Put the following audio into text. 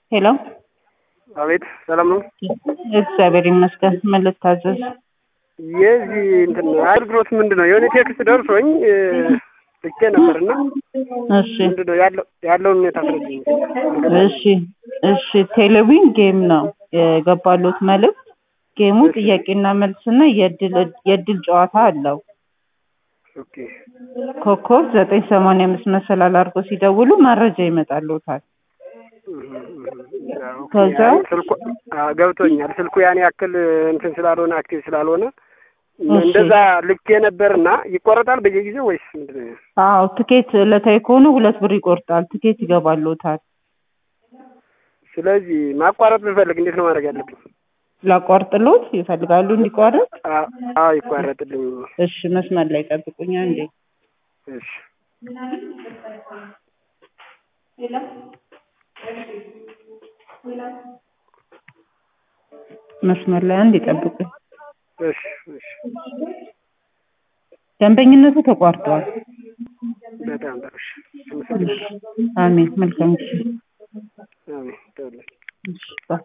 ሄሎ አቤት ሰላም ነው? እግዚአብሔር ይመስገን። ምን ልታዘዝ? የዚህ እንትን አገልግሎት ምንድን ነው? የሆነ ቴክስት ደርሶኝ ልኬ ነበርና እሺ ምንድን ነው ያለው ያለውን ሁኔታ አስረጅኝ። እሺ እሺ። ቴሌቪዥን ጌም ነው የገባሉት መልዕክት። ጌሙ ጥያቄና መልስና የእድል የእድል ጨዋታ አለው። ኦኬ ኮከብ ዘጠኝ ሰማንያ አምስት መሰላል አድርጎ ሲደውሉ መረጃ ይመጣልዎታል። ከዛ ስልኩ አዎ፣ ገብቶኛል። ስልኩ ያን ያክል እንትን ስላልሆነ አክቲቭ ስላልሆነ እሺ። እንደዛ ልኬ ነበርና ይቆረጣል በየጊዜው ወይስ ምንድን ነው? አዎ ትኬት ዕለታዊ ከሆነ ሁለት ብር ይቆርጣል። ትኬት ይገባልዎታል። ስለዚህ ማቋረጥ ብፈልግ እንዴት ነው ማድረግ ያለብኝ? ላቋርጥሎት ይፈልጋሉ እንዲቋረጥ? አ- አዎ ይቋረጥልኝ። እሺ መስመር ላይ ጠብቁኝ አንዴ። እሺ መስመር ላይ አንድ ይጠብቁኝ። እሺ እሺ ደንበኝነቱ ተቋርጧል። በጣም ጥሩ እሺ። አመሰግናለሁ። አሜን። መልካም ጊዜ። አሜን። ተወልድ እሺ ባይ